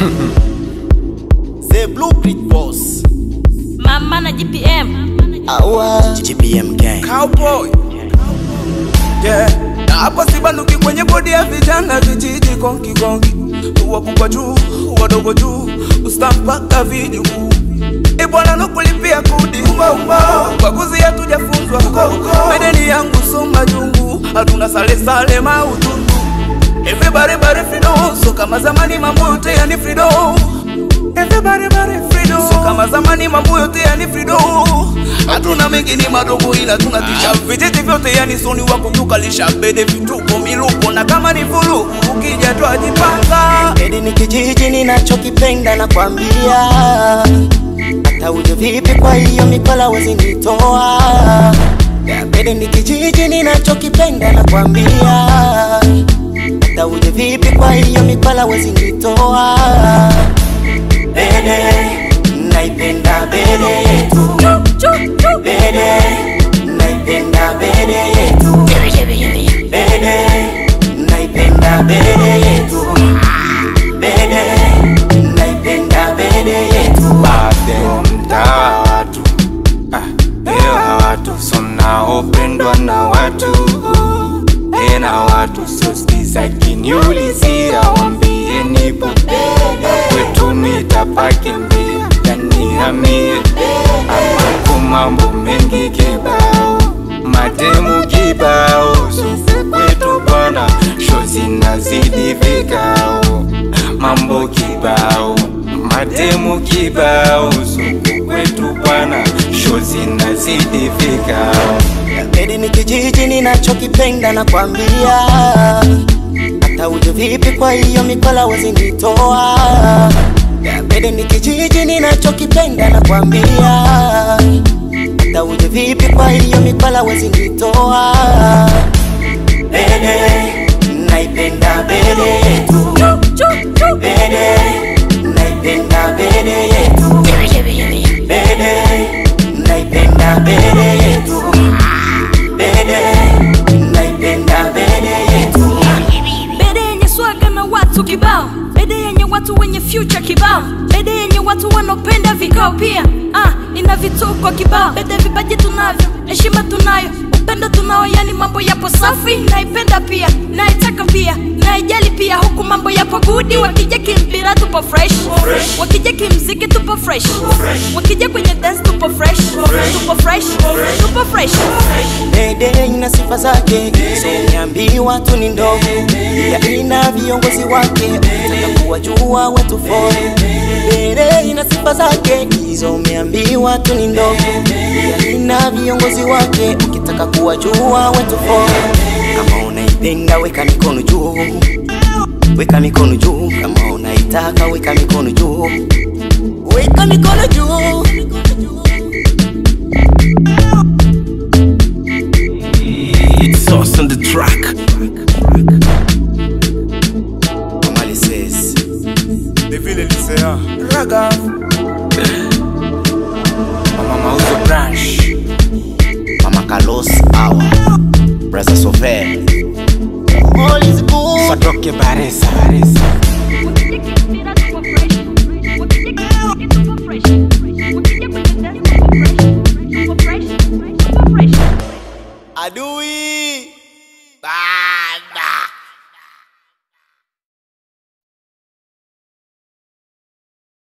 The Blueprint Boss. Mama na GPM. Awa. GPM gang. Cowboy. Yeah. Na hapa sibanduki kwenye bodi ya vijana vijiji konki konki wakubwa juu wadogo juu usta mpaka vijukuu E bwana nukulipia kudi ubaguzi hatujafunzwa medeni yangu soma jungu hatuna sale sale mautundu Everybody body freedom so kama zamani mambo yote yani freedom Everybody body freedom so kama zamani mambo yote yani freedom hatuna mengi ni madogo ila tunatisha vijiji vyote yani soni wa kutukalisha bede vituko miluko na kama ni fulu ukija twajipanga Edi ni kijiji ninachokipenda na kwambia hata uje vipi, kwa hiyo mikola wezi nitoa. Edi ni kijiji ninachokipenda na kwambia hata uje vipi, kwa hiyo mikola wezi nitoa. Bede naipenda bede yetu, bede naipenda bede yetu, bede naipenda bede yetu, bede naipenda bede yetu. Baadhi mtaa watu ah, hewa watu sonaopendwa na watu tena watu sosikiza kiniulizia wambie nipo kwetu nitapake mbia yanihamie amako mambo mengi kibao matemu kibao suku kwetu bwana shozi nazidi vikao mambo kibao matemu kibao suku kwetu bwana shozi nazidi vikao Edi ni kijiji ninachokipenda na kwambia hata uje vipi, kwa hiyo mikola wezi nitoa. Edi ni kijiji ninachokipenda na kwambia hata uje vipi, kwa hiyo mikola wezi nitoa. Bede naipenda bede yetu, bede naipenda bede yetu, bede naipenda bede yetu, bede naipenda bede yetu. Bede yenye swaga na watu kibao. Bede yenye watu wenye future kibao. Bede yenye watu wanaopenda vikao pia. Ah, ina vituko kibao. Bede vipaji tunavyo, heshima tunayo, upendo tunao, yani mambo yapo safi. Naipenda pia, naitaka pia, naijali pia, huku mambo yapo gudi. Wakija kimpira tupo fresh, wakija kimziki tupo fresh, wakija kwenye dance tupo fresh, tupo fresh, tupo fresh. Bede ina sifa zake, so niambiwa tu ni ndogo, pia ina viongozi wake, ukitaka kuwajua wetu fore. Bede ina sifa zake, hizo umeambiwa tu ni ndogo, pia ina viongozi wake, ukitaka kuwajua wetu fore. Kama unaipenda weka mikono juu, weka mikono juu, kama unaitaka weka mikono juu, weka mikono juu. It's sauce on the track. Kamali says. devile lisea raga mama mauzo branch Mama Carlos Awa Brother Sofer All is good satoke baresa baresa Wakija kimpira tupo fresh, wakija kimziki tupo fresh, wakija kwenye dance tupo fresh, tupo fresh, tupo fresh. Adui Bada